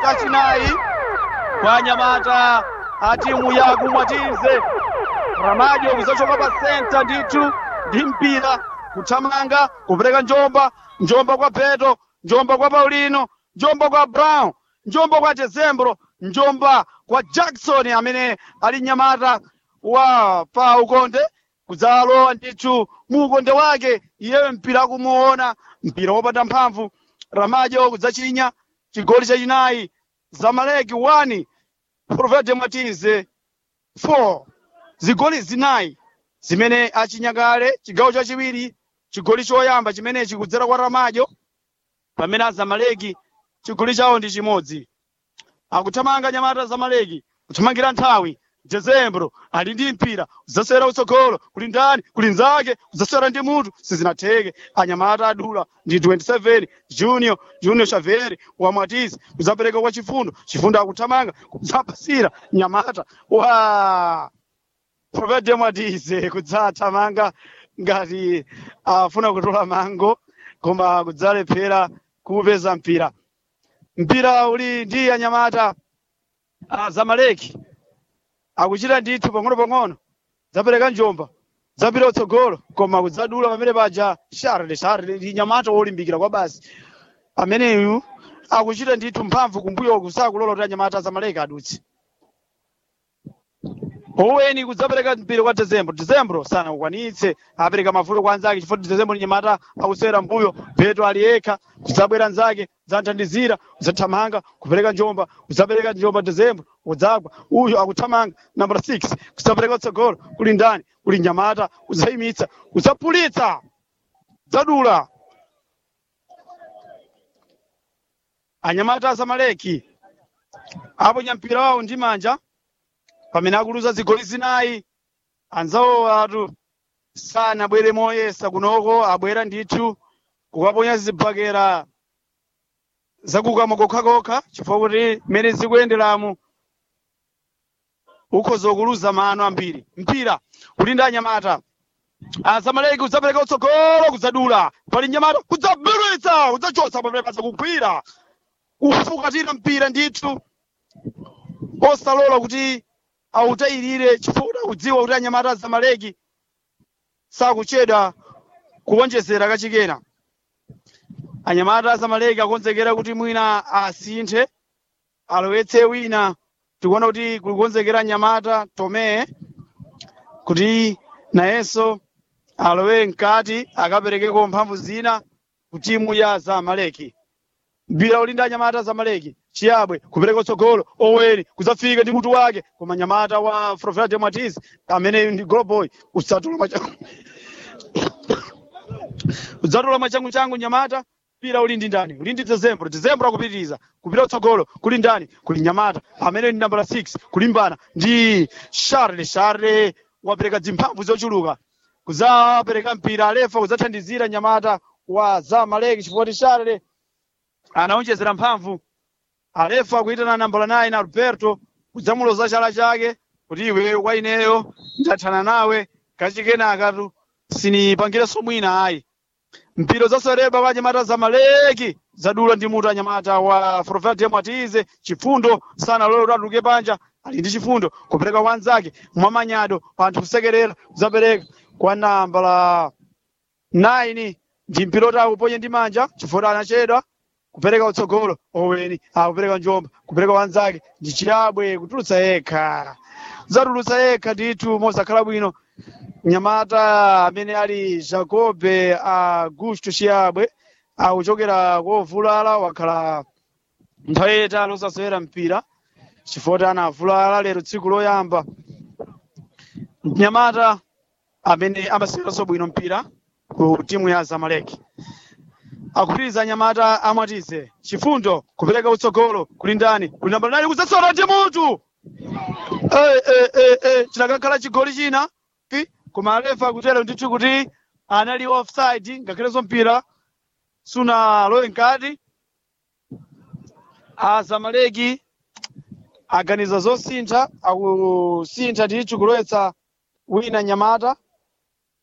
achinayi kwa nyamata a timu ya kumwatize ramajo kuzachoka pa senta ndithu ndi mpira kuthamanga kupereka njomba njomba kwa peto njomba kwa paulino njomba kwa brown njomba kwa dezembro njomba kwa jackson amene ali nyamata wa pa ukonde kudzalowa ndithu mu ukonde wake iyeyo mpira akumuona mpira wopanda mphamvu ramajo kudzachinya chigoli chachinayi zamaleki 1 profete matize 4 zigoli zinayi zimene achinya kale chigawo chachiwiri chigoli choyamba chimenechi kudzera kwa ramajo pamene azamaleki chigoli chawo ndi chimodzi akuthamanga nyamata zamaleki kuthamangira nthawi dezembro ali ndi mpira udzasewera utsogolo kuli ndani kuli nzake udzasewera ndi mutu sizinatheke anyamata adula ndi 27 junior junior xavier wamwatisi kudzapereka kwa chifundo chifundo akuthamanga kudzapasira nyamata wa profete mwatise kudzathamanga ngati afuna kutola mango koma kudzalephera kuupeza mpira mpira uli ndi anyamata a zamaleki akuchita ndithu pang'ono-pang'ono zapereka njomba zapita utsogolo koma kudzadula pamene paja sharle sharle ndi nyamata wolimbikira kwa basi ameneyu akuchita ndithu mphamvu kumbuyoku sakulola kuti anyamata azamaleki adutse oweni kudzapereka mpira kwa dezembro dezembro sanakukwanitse apereka mavuto kwa anzake chifukwa dezembro ni nyamata akusewera mbuyo peto ali yekha kudzabwera nzake kudzathandizira kudzathamanga kupereka njomba kudzapereka njomba dezembro udzagwa uyu akuthamanga nambala 6 kudzapereka utsogolo kuli ndani kuli nyamata kudzayimitsa kudzapulitsa dzadula anyamata azamaleki aponya mpira wawo ndi manja pamene akuluza zigoli zinayi anzawo atu sanabwere moyesa kunoko abwera ndithu kukaponya zibakera zakukama kokhakokha chifukwa kuti mmene zikuyenderamu ukhoza kuluza mano ambiri mpira uli ndi anyamata azamaleki kudzapereka utsogolo kudzadula pali nyamata kudzabweretsa kudzachotsa pamene paza kugwira kufukatira mpira ndithu osalola kuti autayirire chifukwa kudziwa kuti anyamata azamaleki sakuchedwa kuwonjezera kachikena anyamata azamaleki akonzekera kuti mwina asinthe alowetse wina tikuona kuti kulikonzekera anyamata tomee kuti nayenso alowe mkati akaperekeko mphamvu zina ku timu ya zamaleki mpira uli ndi anyamata zamaleki chiyabwe kupereka utsogolo oweni kudzafika ndi mutu wake koma nyamata wa frofela matiz amene ndi global usatula machangu udzatula machangu changu nyamata mpira uli ndi ndani uli ndi dezembro dezembro akupitiriza kupita utsogolo kuli ndani kuli nyamata amene ndi nambala 6 kulimbana ndi charle charle wapereka zimphamvu zochuluka kudzapereka mpira alefa kudzathandizira nyamata wa zamaleki chifukwa kuti charle anaonjezera mphamvu alefa akuitana nambala 9 alberto kudzamuloza chala chake kuti iwe kwa ineyo ndathana nawe kachikenakatu sinipangirenso mwina ayi mpira zasereba kwa anyamata zamaleki zadula ndi mutu anyamata wa frofel mwatize chifundo sana lolo kuti atuluke panja ali ndi chifundo kupereka kwa anzake mwamanyado panthu kusekerera kuzapereka kwa nambala 9 ndi mpira oti akuponye ndi manja chifukwa anachedwa kupereka utsogolo oweni akupereka njomba kupereka wanzake ndi chiyabwe kutulutsa yekha zatulutsa yekha ndithu mosakhala bwino nyamata amene ali jacobe augusto chiyabwe akuchokera kovulala wakhala nthawi yayitali osasewera mpira chifukwa kuti anavulala lero tsiku loyamba nyamata amene amaseweranso bwino mpira ku timu ya zamaleki akupitiriza nyamata amwatize chifundo kupereka utsogolo kuli ndani kuli nambala nani kudzasora ndi mutu Eh, eh, eh, eh, chinakakhala chigoli china pi koma alefa akutero ndithu kuti anali offside ngakhalenso mpira sunalowe mkati azamaleki aganiza zosintha akusintha ndithu kulowetsa wina nyamata